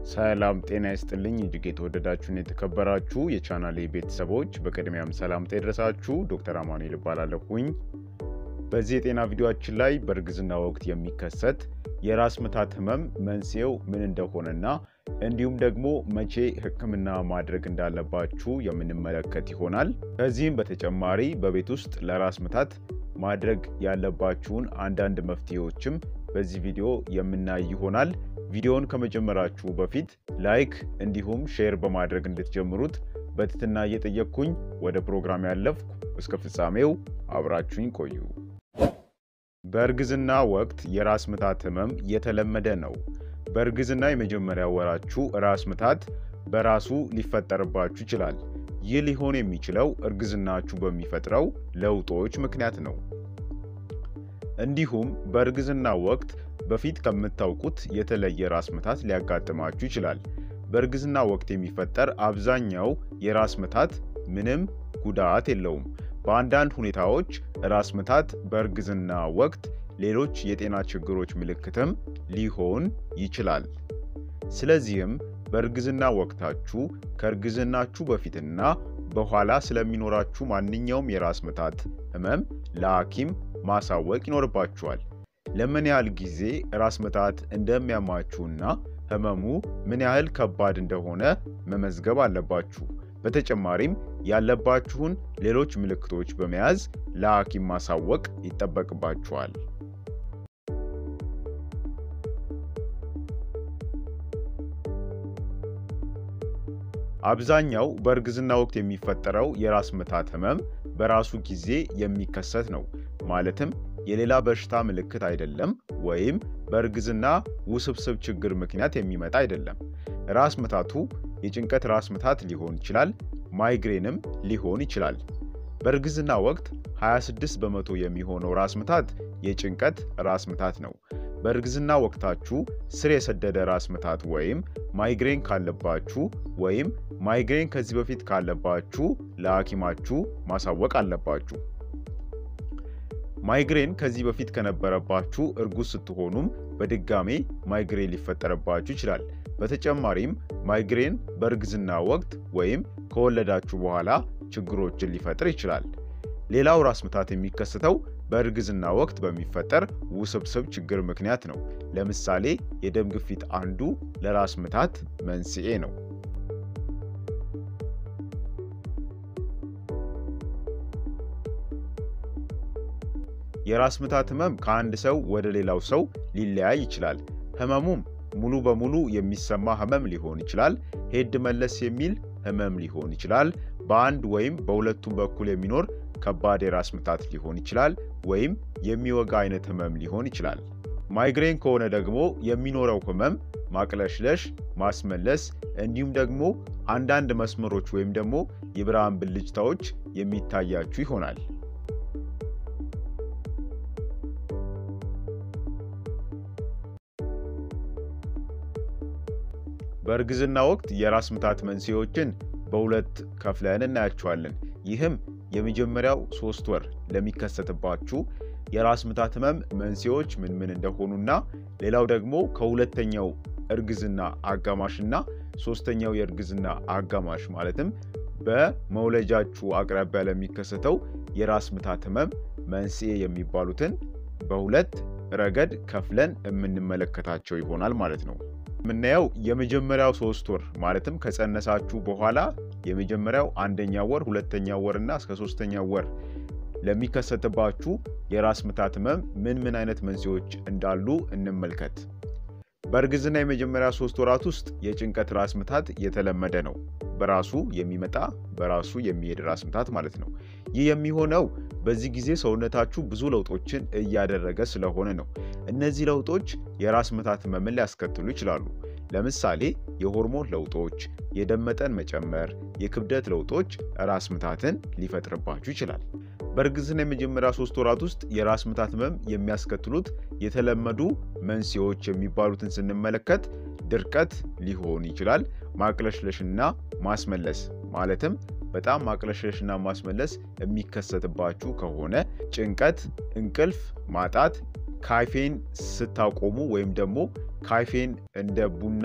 ሰላም ጤና ይስጥልኝ እጅግ የተወደዳችሁን የተከበራችሁ የቻናሌ ቤተሰቦች በቅድሚያም ሰላምታ ይድረሳችሁ። ዶክተር አማኑኤል እባላለሁኝ። በዚህ የጤና ቪዲዮአችን ላይ በእርግዝና ወቅት የሚከሰት የራስ ምታት ህመም መንስኤው ምን እንደሆነና እንዲሁም ደግሞ መቼ ሕክምና ማድረግ እንዳለባችሁ የምንመለከት ይሆናል። ከዚህም በተጨማሪ በቤት ውስጥ ለራስ ምታት ማድረግ ያለባችሁን አንዳንድ መፍትሄዎችም በዚህ ቪዲዮ የምናይ ይሆናል። ቪዲዮውን ከመጀመራችሁ በፊት ላይክ እንዲሁም ሼር በማድረግ እንድትጀምሩት በትህትና እየጠየቅኩኝ ወደ ፕሮግራም ያለፍኩ፣ እስከ ፍጻሜው አብራችሁኝ ቆዩ። በእርግዝና ወቅት የራስ ምታት ህመም የተለመደ ነው። በእርግዝና የመጀመሪያ ወራችሁ ራስ ምታት በራሱ ሊፈጠርባችሁ ይችላል። ይህ ሊሆን የሚችለው እርግዝናችሁ በሚፈጥረው ለውጦች ምክንያት ነው። እንዲሁም በእርግዝና ወቅት በፊት ከምታውቁት የተለየ ራስ ምታት ሊያጋጥማችሁ ይችላል። በእርግዝና ወቅት የሚፈጠር አብዛኛው የራስ ምታት ምንም ጉዳት የለውም። በአንዳንድ ሁኔታዎች ራስ ምታት በእርግዝና ወቅት ሌሎች የጤና ችግሮች ምልክትም ሊሆን ይችላል። ስለዚህም በእርግዝና ወቅታችሁ ከእርግዝናችሁ በፊትና በኋላ ስለሚኖራችሁ ማንኛውም የራስ ምታት ህመም ለሐኪም ማሳወቅ ይኖርባችኋል። ለምን ያህል ጊዜ ራስ ምታት እንደሚያማችሁና ህመሙ ምን ያህል ከባድ እንደሆነ መመዝገብ አለባችሁ። በተጨማሪም ያለባችሁን ሌሎች ምልክቶች በመያዝ ለሐኪም ማሳወቅ ይጠበቅባችኋል። አብዛኛው በእርግዝና ወቅት የሚፈጠረው የራስ ምታት ህመም በራሱ ጊዜ የሚከሰት ነው። ማለትም የሌላ በሽታ ምልክት አይደለም፣ ወይም በእርግዝና ውስብስብ ችግር ምክንያት የሚመጣ አይደለም። ራስ ምታቱ የጭንቀት ራስ ምታት ሊሆን ይችላል፣ ማይግሬንም ሊሆን ይችላል። በእርግዝና ወቅት 26 በመቶ የሚሆነው ራስ ምታት የጭንቀት ራስ ምታት ነው። በእርግዝና ወቅታችሁ ስር የሰደደ ራስ ምታት ወይም ማይግሬን ካለባችሁ ወይም ማይግሬን ከዚህ በፊት ካለባችሁ ለሐኪማችሁ ማሳወቅ አለባችሁ። ማይግሬን ከዚህ በፊት ከነበረባችሁ እርጉዝ ስትሆኑም በድጋሜ ማይግሬን ሊፈጠረባችሁ ይችላል። በተጨማሪም ማይግሬን በእርግዝና ወቅት ወይም ከወለዳችሁ በኋላ ችግሮችን ሊፈጥር ይችላል። ሌላው ራስ ምታት የሚከሰተው በእርግዝና ወቅት በሚፈጠር ውስብስብ ችግር ምክንያት ነው። ለምሳሌ የደም ግፊት አንዱ ለራስ ምታት መንስኤ ነው። የራስ ምታት ህመም ከአንድ ሰው ወደ ሌላው ሰው ሊለያይ ይችላል። ህመሙም ሙሉ በሙሉ የሚሰማ ህመም ሊሆን ይችላል። ሄድ መለስ የሚል ህመም ሊሆን ይችላል። በአንድ ወይም በሁለቱም በኩል የሚኖር ከባድ የራስ ምታት ሊሆን ይችላል። ወይም የሚወጋ አይነት ህመም ሊሆን ይችላል። ማይግሬን ከሆነ ደግሞ የሚኖረው ህመም ማቅለሽለሽ፣ ማስመለስ እንዲሁም ደግሞ አንዳንድ መስመሮች ወይም ደግሞ የብርሃን ብልጭታዎች የሚታያችሁ ይሆናል። በእርግዝና ወቅት የራስ ምታት መንስኤዎችን በሁለት ከፍለን እናያቸዋለን። ይህም የመጀመሪያው ሶስት ወር ለሚከሰትባችሁ የራስ ምታት ህመም መንስኤዎች ምን ምን እንደሆኑና ሌላው ደግሞ ከሁለተኛው እርግዝና አጋማሽና ሶስተኛው የእርግዝና አጋማሽ ማለትም በመውለጃችሁ አቅራቢያ ለሚከሰተው የራስ ምታት ህመም መንስኤ የሚባሉትን በሁለት ረገድ ከፍለን የምንመለከታቸው ይሆናል ማለት ነው። የምናየው የመጀመሪያው ሶስት ወር ማለትም ከጸነሳችሁ በኋላ የመጀመሪያው አንደኛ ወር፣ ሁለተኛ ወር እና እስከ ሶስተኛ ወር ለሚከሰትባችሁ የራስ ምታት ህመም ምን ምን አይነት መንስኤዎች እንዳሉ እንመልከት። በእርግዝና የመጀመሪያ ሶስት ወራት ውስጥ የጭንቀት ራስ ምታት የተለመደ ነው። በራሱ የሚመጣ በራሱ የሚሄድ ራስ ምታት ማለት ነው። ይህ የሚሆነው በዚህ ጊዜ ሰውነታችሁ ብዙ ለውጦችን እያደረገ ስለሆነ ነው። እነዚህ ለውጦች የራስ ምታት ህመምን ሊያስከትሉ ይችላሉ። ለምሳሌ የሆርሞን ለውጦች፣ የደም መጠን መጨመር፣ የክብደት ለውጦች ራስ ምታትን ሊፈጥርባችሁ ይችላል። በእርግዝና የመጀመሪያ ሶስት ወራት ውስጥ የራስ ምታት ህመም የሚያስከትሉት የተለመዱ መንስኤዎች የሚባሉትን ስንመለከት ድርቀት ሊሆን ይችላል። ማቅለሽለሽና ማስመለስ ማለትም በጣም ማቅለሽለሽና ማስመለስ የሚከሰትባችሁ ከሆነ ጭንቀት፣ እንቅልፍ ማጣት፣ ካፌን ስታቆሙ ወይም ደግሞ ካፌን እንደ ቡና፣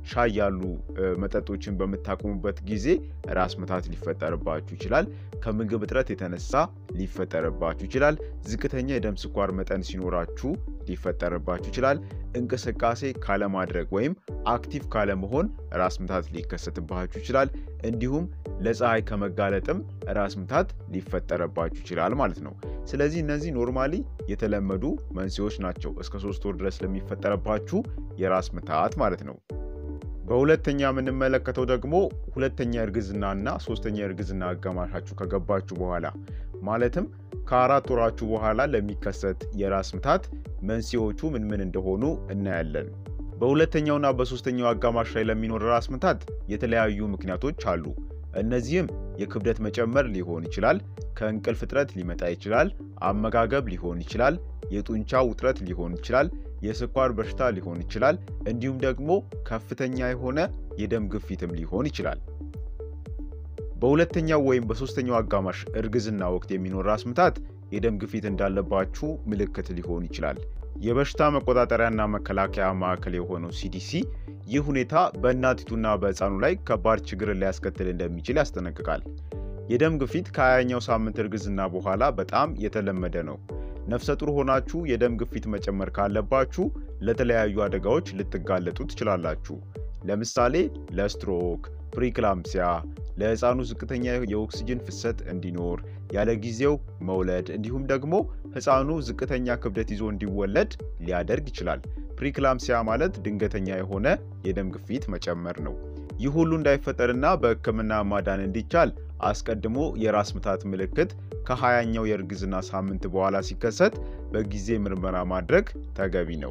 ሻይ ያሉ መጠጦችን በምታቆሙበት ጊዜ ራስ ምታት ሊፈጠርባችሁ ይችላል። ከምግብ እጥረት የተነሳ ሊፈጠርባችሁ ይችላል። ዝቅተኛ የደም ስኳር መጠን ሲኖራችሁ ሊፈጠርባችሁ ይችላል። እንቅስቃሴ ካለማድረግ ወይም አክቲቭ ካለመሆን ራስ ምታት ሊከሰትባችሁ ይችላል። እንዲሁም ለፀሐይ ከመጋለጥም ራስ ምታት ሊፈጠርባችሁ ይችላል ማለት ነው። ስለዚህ እነዚህ ኖርማሊ የተለመዱ መንስኤዎች ናቸው እስከ ሶስት ወር ድረስ ለሚፈጠርባችሁ የራስ ምታት ማለት ነው። በሁለተኛ የምንመለከተው ደግሞ ሁለተኛ እርግዝና እና ሶስተኛ እርግዝና አጋማሻችሁ ከገባችሁ በኋላ ማለትም ከአራት ወራችሁ በኋላ ለሚከሰት የራስ ምታት መንስኤዎቹ ምን ምን እንደሆኑ እናያለን። በሁለተኛውና በሶስተኛው አጋማሽ ላይ ለሚኖር ራስ ምታት የተለያዩ ምክንያቶች አሉ። እነዚህም የክብደት መጨመር ሊሆን ይችላል፣ ከእንቅልፍ እጥረት ሊመጣ ይችላል፣ አመጋገብ ሊሆን ይችላል፣ የጡንቻ ውጥረት ሊሆን ይችላል፣ የስኳር በሽታ ሊሆን ይችላል፣ እንዲሁም ደግሞ ከፍተኛ የሆነ የደም ግፊትም ሊሆን ይችላል። በሁለተኛው ወይም በሶስተኛው አጋማሽ እርግዝና ወቅት የሚኖር ራስ ምታት የደም ግፊት እንዳለባችሁ ምልክት ሊሆን ይችላል። የበሽታ መቆጣጠሪያና መከላከያ ማዕከል የሆነው ሲዲሲ ይህ ሁኔታ በእናቲቱና በሕፃኑ ላይ ከባድ ችግርን ሊያስከትል እንደሚችል ያስጠነቅቃል። የደም ግፊት ከሀያኛው ሳምንት እርግዝና በኋላ በጣም የተለመደ ነው። ነፍሰ ጡር ሆናችሁ የደም ግፊት መጨመር ካለባችሁ ለተለያዩ አደጋዎች ልትጋለጡ ትችላላችሁ። ለምሳሌ ለስትሮክ፣ ፕሪክላምሲያ፣ ለሕፃኑ ዝቅተኛ የኦክሲጅን ፍሰት እንዲኖር፣ ያለ ጊዜው መውለድ እንዲሁም ደግሞ ሕፃኑ ዝቅተኛ ክብደት ይዞ እንዲወለድ ሊያደርግ ይችላል። ፕሪክላምሲያ ማለት ድንገተኛ የሆነ የደም ግፊት መጨመር ነው። ይህ ሁሉ እንዳይፈጠርና በሕክምና ማዳን እንዲቻል አስቀድሞ የራስ ምታት ምልክት ከሀያኛው የእርግዝና ሳምንት በኋላ ሲከሰት በጊዜ ምርመራ ማድረግ ተገቢ ነው።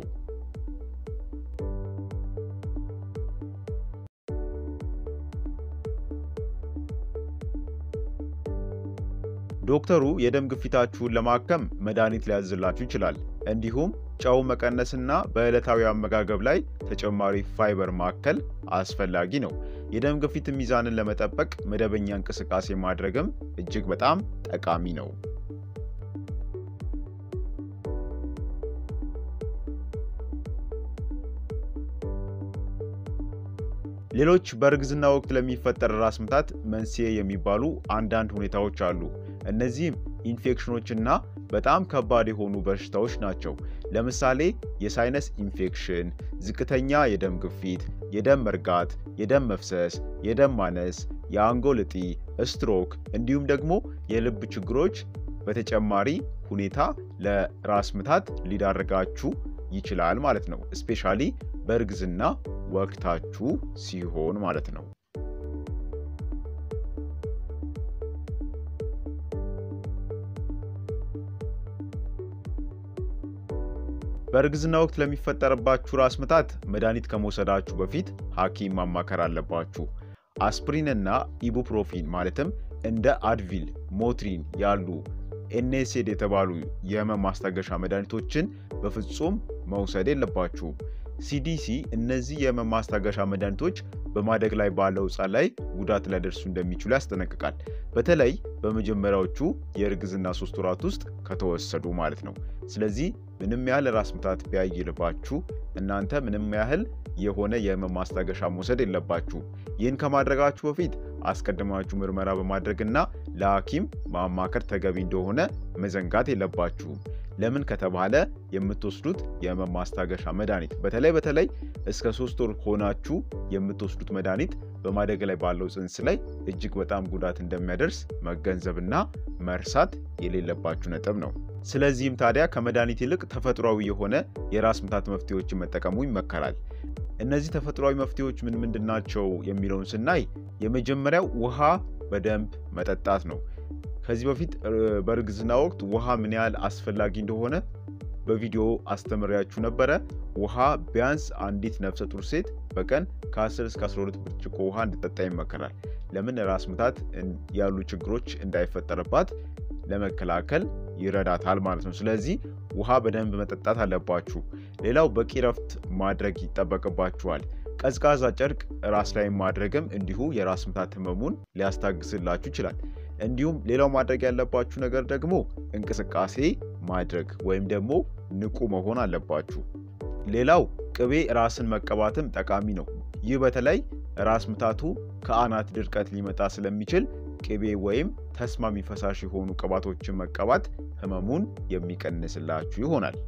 ዶክተሩ የደም ግፊታችሁን ለማከም መድኃኒት ሊያዝላችሁ ይችላል። እንዲሁም ጨው መቀነስና በዕለታዊ አመጋገብ ላይ ተጨማሪ ፋይበር ማከል አስፈላጊ ነው። የደም ግፊት ሚዛንን ለመጠበቅ መደበኛ እንቅስቃሴ ማድረግም እጅግ በጣም ጠቃሚ ነው። ሌሎች በእርግዝና ወቅት ለሚፈጠር ራስ ምታት መንስኤ የሚባሉ አንዳንድ ሁኔታዎች አሉ። እነዚህም ኢንፌክሽኖችና በጣም ከባድ የሆኑ በሽታዎች ናቸው። ለምሳሌ የሳይነስ ኢንፌክሽን፣ ዝቅተኛ የደም ግፊት፣ የደም መርጋት፣ የደም መፍሰስ፣ የደም ማነስ፣ የአንጎል እጢ፣ ስትሮክ እንዲሁም ደግሞ የልብ ችግሮች በተጨማሪ ሁኔታ ለራስ ምታት ሊዳረጋችሁ ይችላል ማለት ነው። እስፔሻሊ በእርግዝና ወቅታችሁ ሲሆን ማለት ነው። በእርግዝና ወቅት ለሚፈጠርባችሁ ራስ ምታት መድኃኒት ከመውሰዳችሁ በፊት ሐኪም ማማከር አለባችሁ። አስፕሪን እና ኢቡፕሮፊን ማለትም እንደ አድቪል፣ ሞትሪን ያሉ ኤንኤስኤድ የተባሉ የህመም ማስታገሻ መድኃኒቶችን በፍጹም መውሰድ የለባችሁም። ሲዲሲ እነዚህ የህመም ማስታገሻ መድኃኒቶች በማደግ ላይ ባለው ሕፃን ላይ ጉዳት ሊያደርሱ እንደሚችሉ ያስጠነቅቃል። በተለይ በመጀመሪያዎቹ የእርግዝና ሶስት ወራት ውስጥ ከተወሰዱ ማለት ነው። ስለዚህ ምንም ያህል ራስ ምታት ቢያይልባችሁ እናንተ ምንም ያህል የሆነ የህመም ማስታገሻ መውሰድ የለባችሁ። ይህን ከማድረጋችሁ በፊት አስቀድማችሁ ምርመራ በማድረግና ለሐኪም ማማከር ተገቢ እንደሆነ መዘንጋት የለባችሁም። ለምን ከተባለ የምትወስዱት የህመም ማስታገሻ መድኃኒት በተለይ በተለይ እስከ ሶስት ወር ሆናችሁ የምትወስዱት መድኃኒት በማደግ ላይ ባለው ጽንስ ላይ እጅግ በጣም ጉዳት እንደሚያደርስ መገንዘብና መርሳት የሌለባችሁ ነጥብ ነው። ስለዚህም ታዲያ ከመድኃኒት ይልቅ ተፈጥሯዊ የሆነ የራስ ምታት መፍትሄዎችን መጠቀሙ ይመከራል። እነዚህ ተፈጥሯዊ መፍትሄዎች ምን ምንድን ናቸው የሚለውን ስናይ የመጀመሪያው ውሃ በደንብ መጠጣት ነው። ከዚህ በፊት በእርግዝና ወቅት ውሃ ምን ያህል አስፈላጊ እንደሆነ በቪዲዮ አስተምሪያችሁ ነበረ። ውሃ ቢያንስ አንዲት ነፍሰ ጡር ሴት በቀን ከ10 እስከ 12 ብርጭቆ ውሃ እንድጠጣ ይመከራል። ለምን ራስ ምታት ያሉ ችግሮች እንዳይፈጠርባት ለመከላከል ይረዳታል ማለት ነው። ስለዚህ ውሃ በደንብ መጠጣት አለባችሁ። ሌላው በቂ ረፍት ማድረግ ይጠበቅባችኋል። ቀዝቃዛ ጨርቅ ራስ ላይ ማድረግም እንዲሁ የራስ ምታት ህመሙን ሊያስታግስላችሁ ይችላል። እንዲሁም ሌላው ማድረግ ያለባችሁ ነገር ደግሞ እንቅስቃሴ ማድረግ ወይም ደግሞ ንቁ መሆን አለባችሁ። ሌላው ቅቤ ራስን መቀባትም ጠቃሚ ነው። ይህ በተለይ ራስ ምታቱ ከአናት ድርቀት ሊመጣ ስለሚችል ቅቤ ወይም ተስማሚ ፈሳሽ የሆኑ ቅባቶችን መቀባት ህመሙን የሚቀንስላችሁ ይሆናል።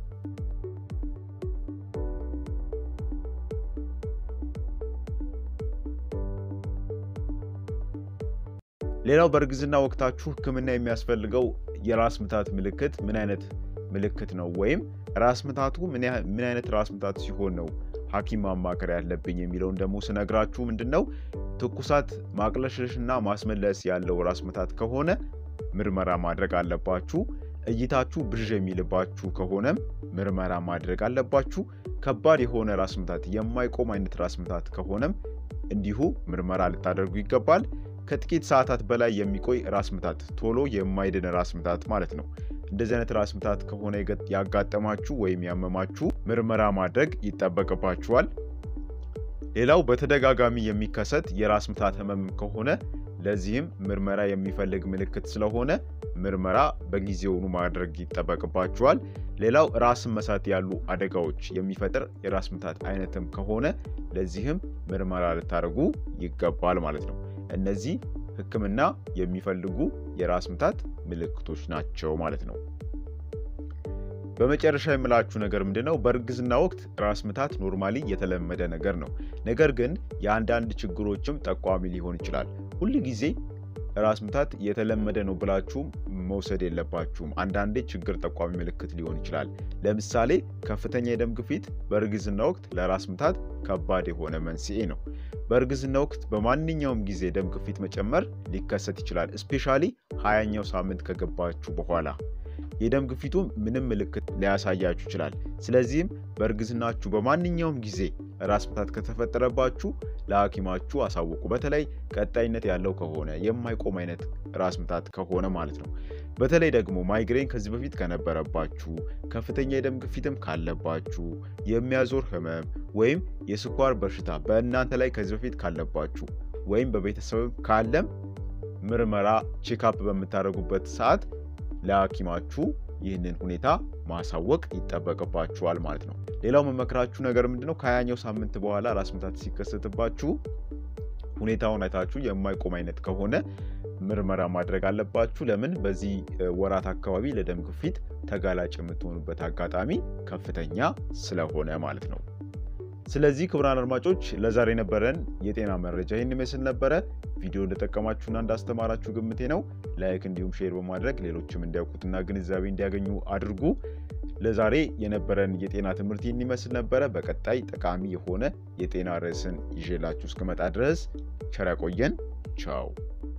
ሌላው በእርግዝና ወቅታችሁ ህክምና የሚያስፈልገው የራስ ምታት ምልክት ምን አይነት ምልክት ነው? ወይም ራስ ምታቱ ምን አይነት ራስ ምታት ሲሆን ነው ሐኪም ማማከር ያለብኝ የሚለውን ደግሞ ስነግራችሁ ምንድን ነው ትኩሳት፣ ማቅለሽለሽና ማስመለስ ያለው ራስ ምታት ከሆነ ምርመራ ማድረግ አለባችሁ። እይታችሁ ብዥ የሚልባችሁ ከሆነም ምርመራ ማድረግ አለባችሁ። ከባድ የሆነ ራስ ምታት፣ የማይቆም አይነት ራስ ምታት ከሆነም እንዲሁ ምርመራ ልታደርጉ ይገባል። ከጥቂት ሰዓታት በላይ የሚቆይ ራስ ምታት፣ ቶሎ የማይድን ራስ ምታት ማለት ነው። እንደዚህ አይነት ራስ ምታት ከሆነ ያጋጠማችሁ ወይም ያመማችሁ ምርመራ ማድረግ ይጠበቅባችኋል። ሌላው በተደጋጋሚ የሚከሰት የራስ ምታት ህመም ከሆነ ለዚህም ምርመራ የሚፈልግ ምልክት ስለሆነ ምርመራ በጊዜውኑ ማድረግ ይጠበቅባችኋል። ሌላው ራስን መሳት ያሉ አደጋዎች የሚፈጥር የራስ ምታት አይነትም ከሆነ ለዚህም ምርመራ ልታደርጉ ይገባል ማለት ነው። እነዚህ ህክምና የሚፈልጉ የራስ ምታት ምልክቶች ናቸው ማለት ነው። በመጨረሻ የምላችሁ ነገር ምንድን ነው? በእርግዝና ወቅት ራስ ምታት ኖርማሊ የተለመደ ነገር ነው። ነገር ግን የአንዳንድ ችግሮችም ጠቋሚ ሊሆን ይችላል። ሁል ጊዜ ራስ ምታት የተለመደ ነው ብላችሁም መውሰድ የለባችሁም። አንዳንዴ ችግር ጠቋሚ ምልክት ሊሆን ይችላል። ለምሳሌ ከፍተኛ የደም ግፊት በእርግዝና ወቅት ለራስ ምታት ከባድ የሆነ መንስኤ ነው። በእርግዝና ወቅት በማንኛውም ጊዜ ደም ግፊት መጨመር ሊከሰት ይችላል። እስፔሻሊ ሀያኛው ሳምንት ከገባችሁ በኋላ የደም ግፊቱ ምንም ምልክት ሊያሳያችሁ ይችላል። ስለዚህም በእርግዝናችሁ በማንኛውም ጊዜ ራስ ምታት ከተፈጠረባችሁ ለሐኪማችሁ አሳውቁ። በተለይ ቀጣይነት ያለው ከሆነ የማይቆም አይነት ራስ ምታት ከሆነ ማለት ነው። በተለይ ደግሞ ማይግሬን ከዚህ በፊት ከነበረባችሁ፣ ከፍተኛ የደም ግፊትም ካለባችሁ፣ የሚያዞር ህመም ወይም የስኳር በሽታ በእናንተ ላይ ከዚህ በፊት ካለባችሁ ወይም በቤተሰብም ካለም ምርመራ ቼክአፕ በምታደርጉበት ሰዓት ለሐኪማችሁ ይህንን ሁኔታ ማሳወቅ ይጠበቅባችኋል ማለት ነው። ሌላው መመክራችሁ ነገር ምንድነው? ከሀያኛው ሳምንት በኋላ ራስ ምታት ሲከሰትባችሁ ሁኔታውን አይታችሁ የማይቆም አይነት ከሆነ ምርመራ ማድረግ አለባችሁ። ለምን? በዚህ ወራት አካባቢ ለደም ግፊት ተጋላጭ የምትሆኑበት አጋጣሚ ከፍተኛ ስለሆነ ማለት ነው። ስለዚህ ክቡራን አድማጮች ለዛሬ የነበረን የጤና መረጃ ይህን ይመስል ነበረ። ቪዲዮ እንደጠቀማችሁና እንዳስተማራችሁ ግምቴ ነው። ላይክ እንዲሁም ሼር በማድረግ ሌሎችም እንዲያውቁትና ግንዛቤ እንዲያገኙ አድርጉ። ለዛሬ የነበረን የጤና ትምህርት ይህን ይመስል ነበረ። በቀጣይ ጠቃሚ የሆነ የጤና ርዕስን ይዤላችሁ እስክመጣ ድረስ ቸር ያቆየን። ቻው